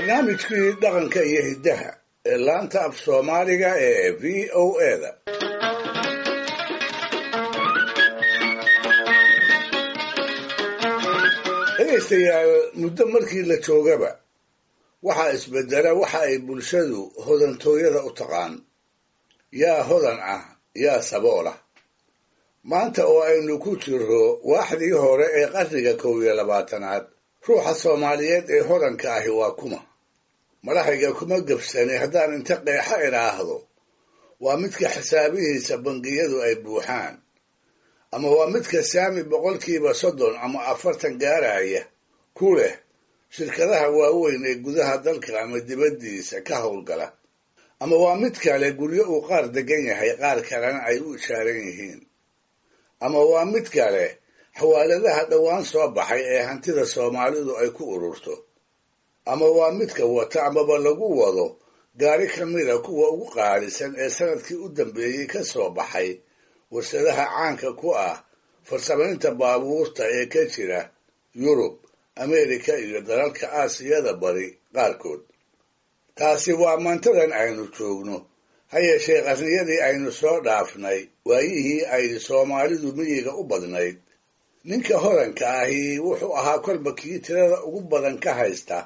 barnaamijkii dhaqanka iyo hiddaha ee laanta af soomaaliga ee v o eda dhegaystayaal muddo markii la joogaba waxaa isbedela waxa ay bulshadu hodantooyada u taqaan yaa hodan ah yaa sabool ah maanta oo aynu ku jiro waaxdii hore ee qarniga kow iyo labaatanaad ruuxa soomaaliyeed ee hodanka ahi waa kuma madaxayga kuma gebsanay haddaan inta qeexa idhaahdo waa midka xisaabihiisa bangiyadu ay buuxaan ama waa midka saami boqolkiiba soddon ama afartan gaaraya ku leh shirkadaha waaweyn ee gudaha dalka ama dibaddiisa ka howlgala ama waa mid kale guryo uu qaar degan yahay qaar kalena ay u ishaaran yihiin ama waa mid kale xawaaladaha dhowaan soo baxay ee hantida soomaalidu ay ku ururto ama waa midka wata amaba lagu wado gaari ka mida kuwa ugu qaalisan ee sanadkii u dambeeyey ka soo baxay warshadaha caanka ku ah farsamaynta baabuurta ee ka jira yurub ameerika iyo dalalka aasiyada bari qaarkood taasi waa maantadan aynu joogno ha yeeshee qarniyadii aynu soo dhaafnay waayihii ay soomaalidu miyiga u badnayd ninka hodanka ahi wuxuu ahaa kolba kii tirada ugu badan ka haysta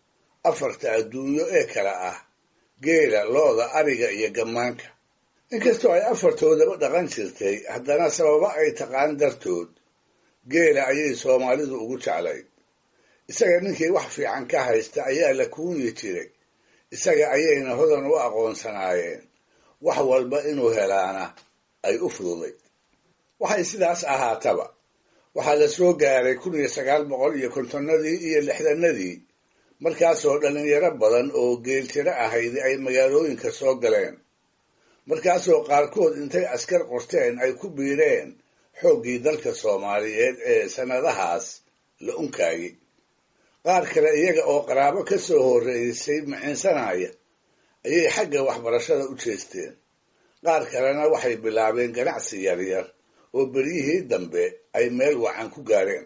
afarta adduunyo ee kale ah geela looda ariga iyo gammaanka inkastoo ay afartoodaba dhaqan jirtay haddana sababo ay taqaan dartood geela ayay soomaalidu ugu jeclayd isaga ninkii wax fiican ka haysta ayaa la kuunyi jiray isaga ayayna hodan u aqoonsanaayeen wax walba inuu helaana ay u fududayd waxay sidaas ahaataba waxaa la soo gaaray kun iyo sagaal boqol iyo kontonnadii iyo lixdanadii markaasoo dhallinyaro badan oo geeltiro ahaydi ay magaalooyinka soo galeen markaasoo qaarkood intay askar qorteen ay ku biireen xooggii dalka soomaaliyeed ee sannadahaas la unkaayey qaar kale iyaga oo qaraabo ka soo horreysay micinsanaya ayay xagga waxbarashada u jeesteen qaar kalena waxay bilaabeen ganacsi yaryar oo beryihii dambe ay meel wacan ku gaareen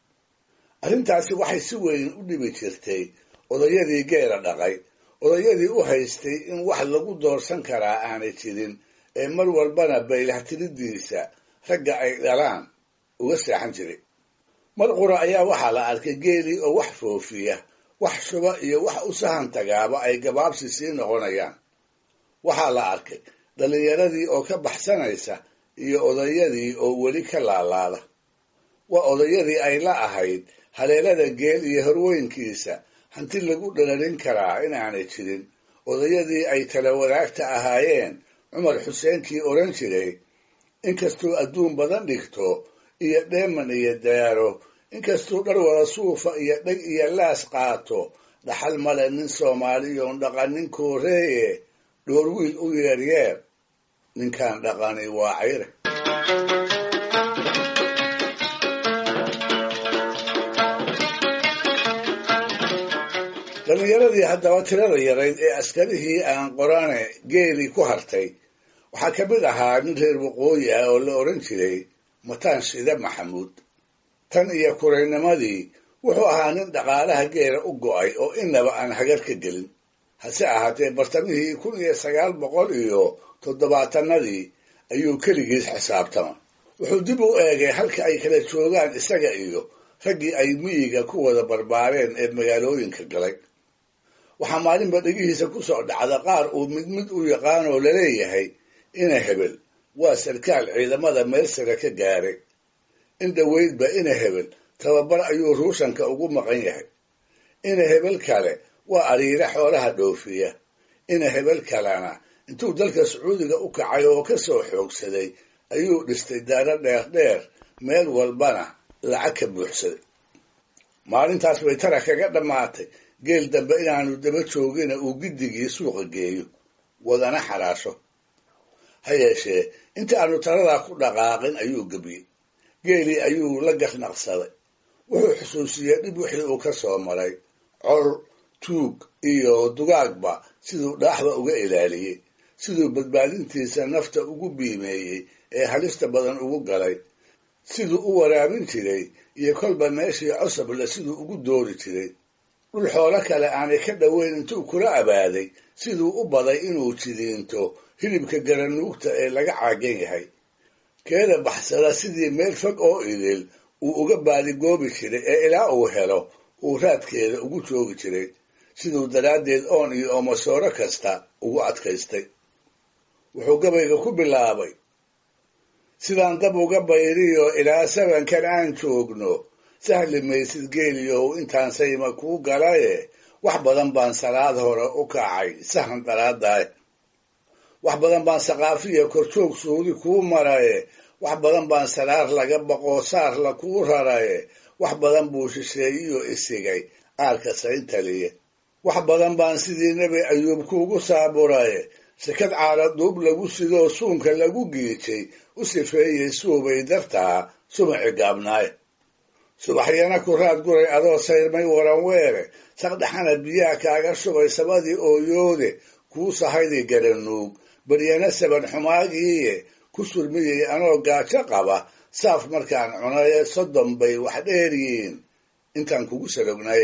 arrintaasi waxay si weyn u dhibi jirtay odayadii geela dhaqay odayadii u haystay in wax lagu doorsan karaa aanay jirin ee mar walbana baylahtiridiisa ragga ay dhalaan uga seexan jiray mar qura ayaa waxaa la arkay geelii oo wax foofiya wax shuba iyo wax u sahan tagaaba ay gabaabsi sii noqonayaan waxaa la arkay dhallinyaradii oo ka baxsanaysa iyo odayadii oo weli ka laalaada waa odayadii ay la ahayd haleelada geel iyo horweynkiisa hanti lagu dhalarin karaa inaanay jirin odayadii ay tala wadaagta ahaayeen cumar xuseenkii odhan jiray inkastuu adduun badan dhigto iyo dheeman iyo daaro inkastuu dhar wada suufa iyo dheg iyo laas qaato dhaxal male nin soomaaliyoon dhaqanin kooreeye dhoor wiil u yeeryeer ninkaan dhaqani waa cayre dhallinyaradii haddaba tirada yarayd ee askarihii aan qorane geelii ku hartay waxaa ka mid ahaa nin reer waqooyi ah oo la odhan jiray mataan shide maxamuud tan iyo kuraynimadii wuxuu ahaa nin dhaqaalaha geela u go'ay oo inaba aan hagar ka gelin hase ahaatee bartamihii kun iyo sagaal boqol iyo toddobaatanadii ayuu keligiis xisaabtama wuxuu dib u eegay halka ay kala joogaan isaga iyo raggii ay miyiga ku wada barbaareen ee magaalooyinka galay waxaa maalinba dhegihiisa ku soo dhacda qaar uu mid mid u yaqaanoo laleeyahay ina hebel waa sarkaal ciidamada meel sare ka gaaray in dhoweydba ina hebel tababar ayuu ruushanka ugu maqan yahay ina hebel kale waa ariire xoolaha dhoofiya ina hebel kalena intuu dalka sacuudiga u kacay oo ka soo xoogsaday ayuu dhistay daaro dheerdheer meel walbana lacag ka buuxsaday maalintaas bay tara kaga dhammaatay geel dambe inaanu daba joogina uu giddigii suuqa geeyo wadana xaraasho ha yeeshee inta aanu taradaa ku dhaqaaqin ayuu gebiyey geelii ayuu la garnaqsaday wuxuu xusuusiyey dhib wixii uu ka soo maray col tuug iyo dugaagba siduu dhaaxda uga ilaaliyey siduu badbaadintiisa nafta ugu biimeeyey ee halista badan ugu galay siduu u waraabin jiray iyo kolba meeshii cosable siduu ugu doori jiray dhul xoolo kale aanay ka dhoweyn intuu kula abaaday siduu u baday inuu jidiinto hilibka garanuugta ee laga caagan yahay keeda baxsada sidii meel fog oo idil uu uga baadigoobi jiray ee ilaa uu helo uu raadkeeda ugu joogi jiray siduu daraaddeed oon iyo oomasooro kasta ugu adkaystay wuxuu gabayga ku bilaabay sidaan dab uga bayriyo ilaa sabankan aan joogno sahli maysid geeliyow intaan sayma kuu galaye wax badan baan salaad hore u kacay sahan daraadaay wax badan baan saqaafiya korjoog suudi kuu maraye wax badan baan saraar laga baqoo saarla kuu raraye wax badan buu shisheeyiyo isigay aarka sayntaliye wax badan baan sidii nebi ayuub kuugu saaburaye shakad caala duub lagu sidoo suunka lagu giijay u sifeeyey suubay dartaa sumaci gaabnaaye subaxyana ku raad guray adoo sayrmay waran weere saqdhaxana biyaha kaaga shubay sabadii ooyoode kuu sahayday garanuug baryana saban xumaagiiye ku surmiyey anoo gaajo qaba saaf markaan cunaye soddon bay wax dheeryiin intaan kugu sarognaye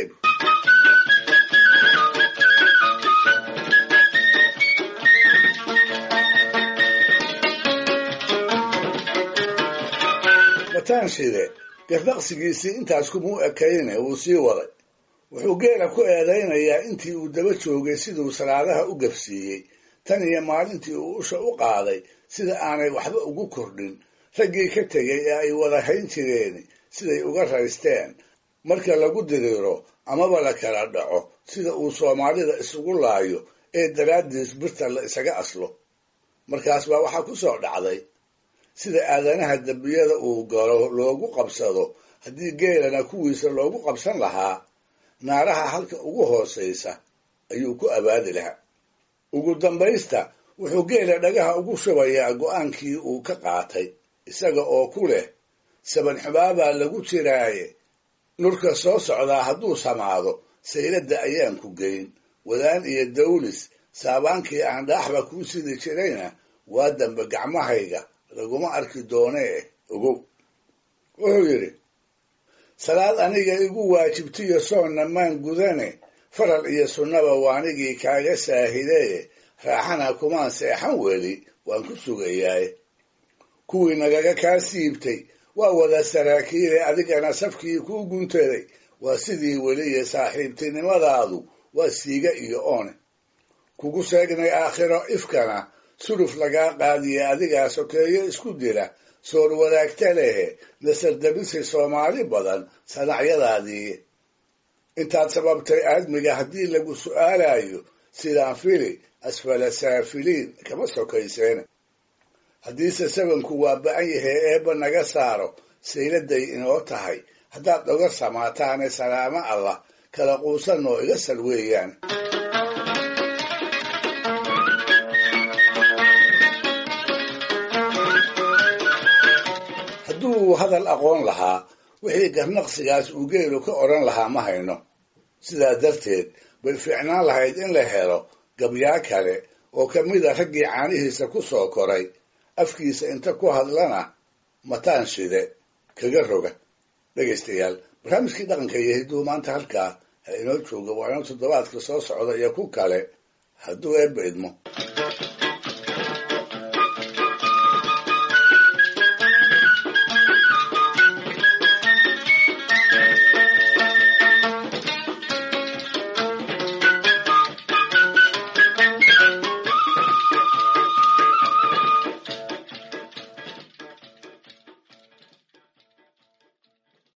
mataanshide gardaqsigiisii intaas kumuu ekayne wuu sii waday wuxuu geela ku eedaynayaa intii uu daba joogay siduu salaadaha u gafsiiyey tan iyo maalintii uu usha u qaaday sida aanay waxba ugu kordhin raggii ka tegay ee ay wada hayn jireen siday uga raysteen marka lagu diriiro amaba la kala dhaco sida uu soomaalida isugu laayo ee daraaddiis birta la isaga aslo markaas baa waxaa ku soo dhacday sida aadanaha dembiyada uu galo loogu qabsado haddii geelana kuwiisa loogu qabsan lahaa naaraha halka ugu hoosaysa ayuu ku abaadi lahaa ugu dambaysta wuxuu geela dhagaha ugu shubayaa go'aankii uu ka qaatay isaga oo ku leh saban xubaabaa lagu jiraaye nurka soo socdaa hadduu samaado sayladda ayaan ku geyn wadaan iyo dawlis saabaankii aan dhaaxba kuu sidi jirayna waa dambe gacmahayga laguma arki doonee ogow wuxuu yidhi salaad aniga igu waajibtiyo soonna maan gudane faral iyo sunnaba waanigii kaaga saahidee raaxana kumaan seexan weli waan ku sugayaaye kuwii nagaga kaa siibtay waa wada saraakiile adigana safkii kuu guntaday waa sidii weliya saaxiibtinimadaadu waa siiga iyo oone kugu sheegnay aakhiro ifkana suluf lagaa qaadiye adigaa sokeeyo isku dila soor wadaagta lehe nasardabisi soomaali badan sanacyadaadii intaad sababtay aadmiga haddii lagu su'aalayo sidaan fili asfala saafiliin kama sokayseene haddiise sabanku waa ba-an yahay eebba naga saaro sayladay inoo tahay haddaad oga samaataane salaamo allah kala quusanoo iga sal weeyaan hadduu hadal aqoon lahaa wixii garnaqsigaas uu geelu ka odhan lahaa ma hayno sidaa darteed bay fiicnaan lahayd in la helo gabyaa kale oo ka mida raggii caanihiisa ku soo koray afkiisa inta ku hadlana mataan shide kaga roga dhegaystayaal barnaamijkii dhaqanka iyo hidduu maanta halkaa ha inoo jooga waa inoo toddobaadka soo socda iyo ku kale hadduu eebba idmo